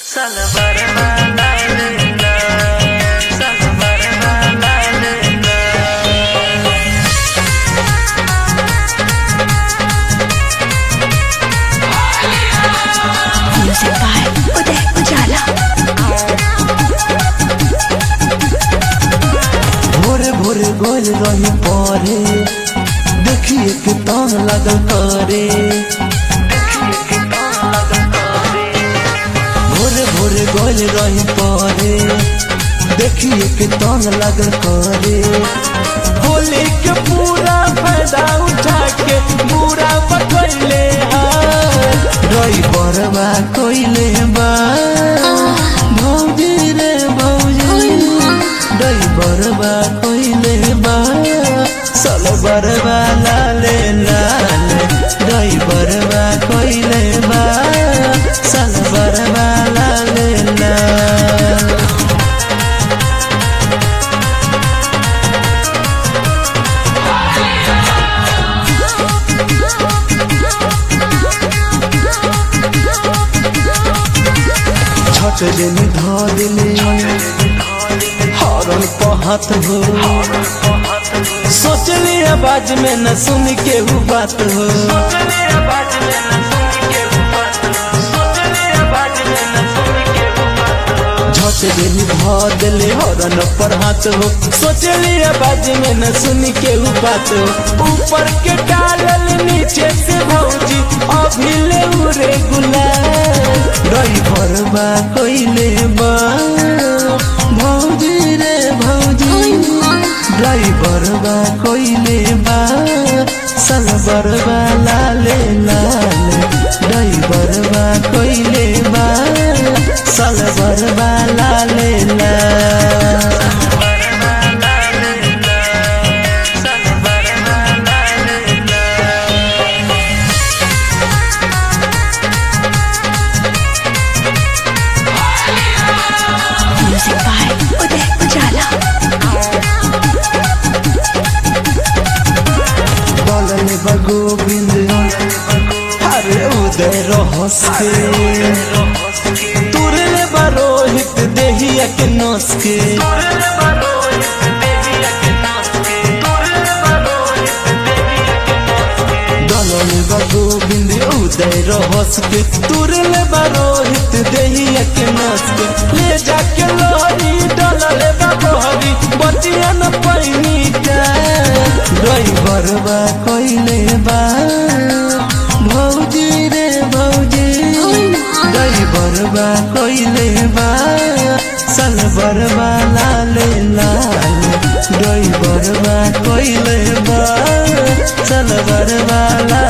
Salvar la lena, salvar la lena. Music by Uday Ujala. भोरे भोरे गोल रही परे देखिए के तान लगल करे भोरे भोरे गोल रही परे देखिए के तान लगल करे होली के पूरा फायदा उठा के पूरा बकैले रही बरबा कोइले बा भौजी रे भौजी दई बरबा कोइले बा सल बरबा लाले लाले दई बरबा कोइले बा सल बरबा लाले लाले छट दिन धा दिले हरन पहत हो सोचली आवाज में न सुन के हु बात हो झट दिन धा दिले हरन पर हाथ हो सोचली आवाज में न सुन के हु बात हो ऊपर के डालल नीचे से भौजी अभी ले उरे गुलाल रही भरबा कोइले बा भौजी रे भौजी ड्राइवर बा कोइले बा सलवर बा लाले लाले ड्राइवर बा कोइले बा सलवर बा लाले लाले Music by Uday Ujala. बोलले बा गोविंद अरे उदय रहस के तुरले बा रोहित देहिया के नस के दलले बा गोविंद उदय रहस के तुरले बा रोहित देहिया के नस के ले जाके लोरी डलले बा बहरी बतिया न पैनी का ड्राइवर बा कोइले बा भौजी रे भौजी ड्राइवर बा कोइले बा सलवर बा लाले लाले ड्राइवर बा कोइले बा सलवर बा लाले